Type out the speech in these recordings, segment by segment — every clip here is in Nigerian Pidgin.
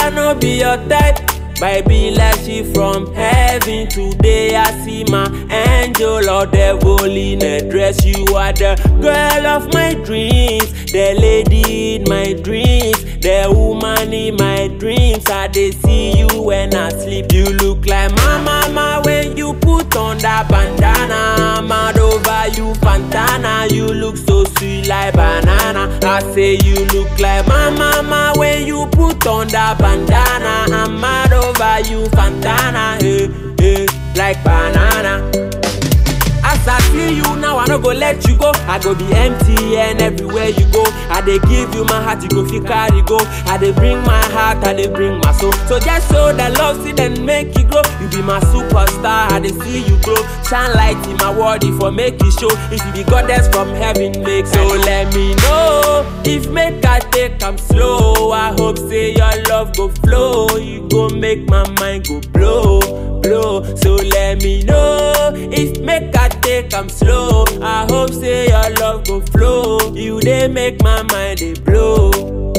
I no be your type. But be like she from heaven today. I see my angel or devil in a dress. You are the girl of my dreams, the lady in my dreams, the woman in my dreams. I dey see you when I sleep. You look like my mama when you put on that bandana. I'm mad over you, Fantana. You look so sweet like banana. I say you look like my mama when you put on that bandana. I'm mad over you, Fantana. Hey, hey, like banana. As I see you now, I no go let you go. I go be empty and everywhere you go. I dey give you my heart, you go fit carry go. I dey bring my heart, I dey bring my soul. So just show that love, see then make you grow. You be my superstar, I dey see you grow. Shine light in my world, if I make you show. If you be goddess from heaven, make so let me know. If make I take am slow, I hope say your love go flow. You go make my mind go blow, blow. So let me know. If make I take am slow, I hope say your love go flow. You dey make my mind dey blow.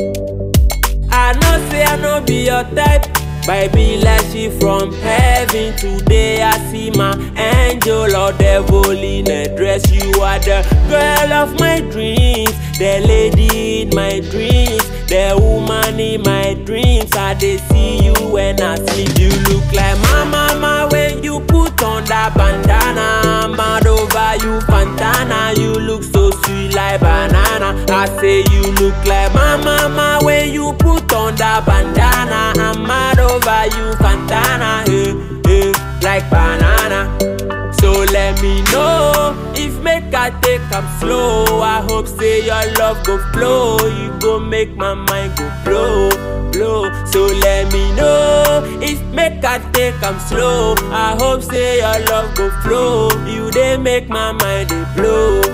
I know say I no be your type. But be like she from heaven today. I see my angel or devil in a dress. You are the girl of my dreams, the lady in my dreams, the woman in my dreams. I dey see you when I sleep. You look like my mama when you put on that bandana. I'm mad over you, Fantana. You look so sweet like banana. I say you look like my mama when you put on that bandana. I'm mad over you, Fantana. Hey, hey, like banana. So let me know if make I take am slow. I hope say your love go flow. You go make my mind go blow, blow. So let me know if make I take am slow. I hope say your love go flow. You dey make my mind dey blow.